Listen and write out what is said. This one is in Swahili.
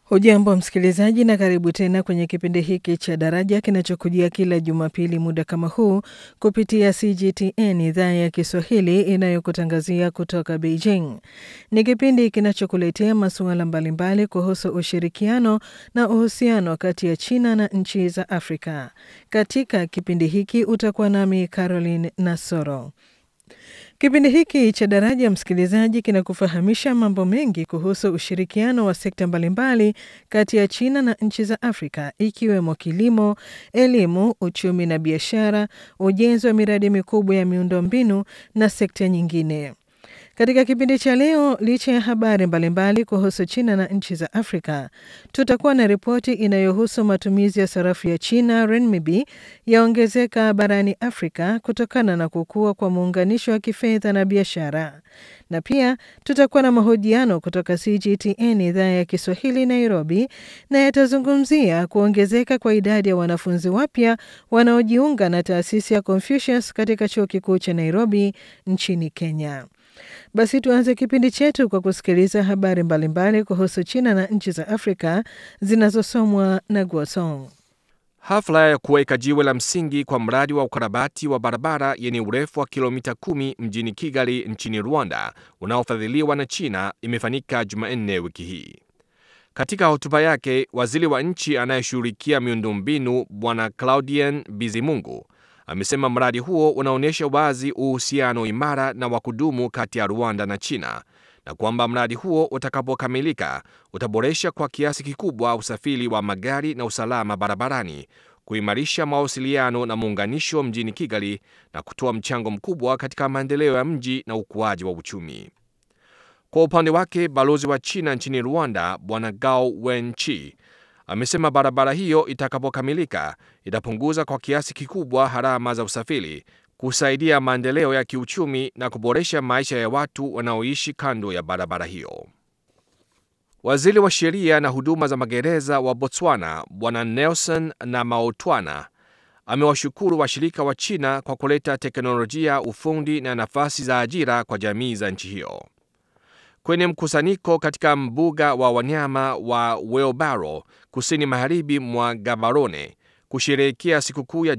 Hujambo msikilizaji, na karibu tena kwenye kipindi hiki cha Daraja kinachokujia kila Jumapili muda kama huu kupitia CGTN idhaa ya Kiswahili inayokutangazia kutoka Beijing. Ni kipindi kinachokuletea masuala mbalimbali kuhusu ushirikiano na uhusiano kati ya China na nchi za Afrika. Katika kipindi hiki utakuwa nami Caroline Nasoro. Kipindi hiki cha Daraja, msikilizaji, kinakufahamisha mambo mengi kuhusu ushirikiano wa sekta mbalimbali kati ya China na nchi za Afrika, ikiwemo kilimo, elimu, uchumi na biashara, ujenzi wa miradi mikubwa ya miundombinu na sekta nyingine. Katika kipindi cha leo, licha ya habari mbalimbali kuhusu China na nchi za Afrika, tutakuwa na ripoti inayohusu matumizi ya sarafu ya China renminbi yaongezeka barani Afrika kutokana na kukua kwa muunganisho wa kifedha na biashara, na pia tutakuwa na mahojiano kutoka CGTN idhaa ya Kiswahili Nairobi, na yatazungumzia kuongezeka kwa idadi ya wanafunzi wapya wanaojiunga na taasisi ya Confucius katika chuo kikuu cha Nairobi nchini Kenya. Basi tuanze kipindi chetu kwa kusikiliza habari mbalimbali kuhusu China na nchi za Afrika zinazosomwa na Guosong. Hafla ya kuweka jiwe la msingi kwa mradi wa ukarabati wa barabara yenye urefu wa kilomita kumi mjini Kigali nchini Rwanda unaofadhiliwa na China imefanyika Jumanne wiki hii. Katika hotuba yake, waziri wa nchi anayeshughulikia miundombinu Bwana Claudien Bizimungu amesema mradi huo unaonyesha wazi uhusiano imara na wa kudumu kati ya Rwanda na China na kwamba mradi huo utakapokamilika utaboresha kwa kiasi kikubwa usafiri wa magari na usalama barabarani, kuimarisha mawasiliano na muunganisho mjini Kigali na kutoa mchango mkubwa katika maendeleo ya mji na ukuaji wa uchumi. Kwa upande wake, balozi wa China nchini Rwanda Bwana Gao Wenchi amesema barabara hiyo itakapokamilika itapunguza kwa kiasi kikubwa gharama za usafiri, kusaidia maendeleo ya kiuchumi na kuboresha maisha ya watu wanaoishi kando ya barabara hiyo. Waziri wa sheria na huduma za magereza wa Botswana Bwana Nelson Namaotwana amewashukuru washirika wa China kwa kuleta teknolojia, ufundi na nafasi za ajira kwa jamii za nchi hiyo. Kwenye mkusanyiko katika mbuga wa wanyama wa Wheelbarrow kusini magharibi mwa Gaborone kusherehekea sikukuu ya